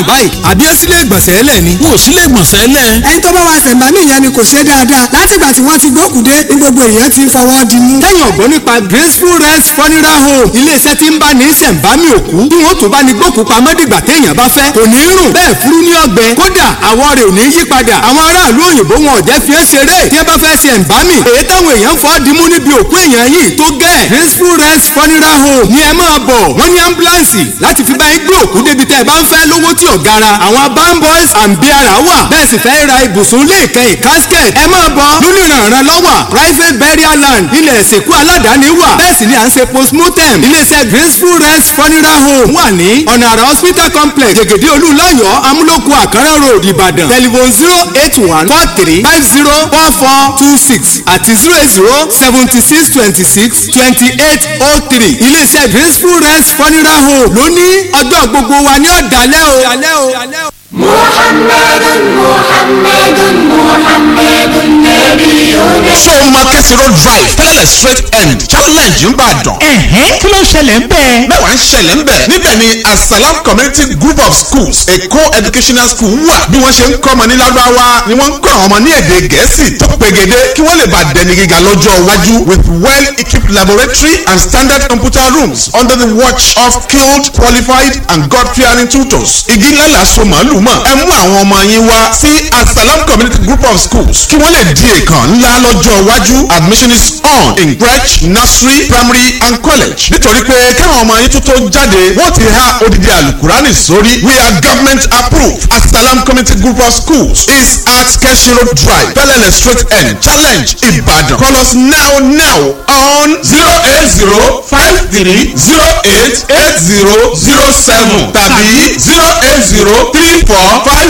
rùn báyìí àbí ó sílé ìgbọ̀nsẹ̀ ẹlẹ̀ ni. wọn ò sílé ìgbọ̀nsẹ̀ lẹ̀. ẹni tó bá wa ṣẹ̀ǹbámì yẹn ni kò ṣe dáadáa látìgbà tí wọ́n ti gbókùdé ní gbogbo èèyàn ti ń fọwọ́ di mú. lẹ́yìn ọ̀gbọ́n nípa graceful rest funeral home iléeṣẹ́ tí ń bá ní ṣẹ̀ǹbámì òkú tí wọ́n tún bá ní gbókù pamọ́ dìgbà téèyàn bá fẹ́ kò ní rùn bẹ́ẹ̀ furu ní ọgbẹ́ kódà àwọ̀ rẹ̀ ò ní yí padà àwọn aráàlú òyìnbó wọn ò jẹ́ fi é ṣeré tí wọ́n bá fẹ́ ṣe ẹ̀ǹbámì èyí táwọn èèyàn fọ́ dimú níbi òkú èèyàn yìí tó gẹ́ graceful rest funeral home ni ẹ máa bọ̀ wọ́n ní ambulance láti fi bá yín gbé òkú débi tẹ́ ẹ bá ń fẹ́ lówó tí ò gara àwọn bamboys and biara wà bẹ́ẹ̀ sì fẹ́ ra ibùsùn lè kẹ́yìn casket ẹ máa bọ̀ lónìí ìrànràn lọ́wọ́ private burial land ilẹ̀ ìsìnkú aládàáni wà bẹ́ẹ̀ sì ni à ń ṣe postmortem iléeṣẹ́ graceful rest funeral home wà ní ọ̀nà àrà hospital complex jẹ̀gẹ̀dẹ̀ olúlayọ̀ amúlòkù àkàrà road ìbàdàn telephone zero eight one four three five zero four four two six àti zero eight zero seventy six twenty six twenty eight oh three iléeṣẹ́ graceful rest funeral home lónìí ọjọ́ gbogbo wa ní ọ̀dàlẹ́ o. محمد محمد محمد نبينا so market road drive tẹ́lẹ̀lẹ̀ straight end challenge ńbàdàn. ẹ̀hẹ́n kí ló ṣẹlẹ̀ ń bẹ́ẹ̀. mẹ́wàá ń ṣẹlẹ̀ ńbẹ̀. níbẹ̀ ni asalam community group of schools èkó educational school wà. bí wọ́n ṣe ń kọ́ ọmọ ní lárúbáwá ni wọ́n ń kọ́ àwọn ọmọ ní èdè gẹ̀ẹ́sì tó pegede kí wọ́n lè bá dẹni gíga lọ́jọ́ iwájú with well equipped laboratory and standard computer rooms under the watch of skilled qualified and god fearing tutors. igi ńlá la so màálù mọ̀. ẹ mú àwọn ọmọ yín wá sí asalam community group of schools kí wọ́n lè di èèkàn ńlá lọ́jọ́ iwájú admission is on in crèche nursery primary and college. nítorí pé káwọn ọmọ yín tuntun jáde wọ́n ti há odidi alukurani sórí we are government approved asalam community group of schools is at keshiro drive bellele straight end challenge ibadan call us now now on zero eight zero five three zero eight eight zero zero seven tàbí zero eight zero three four five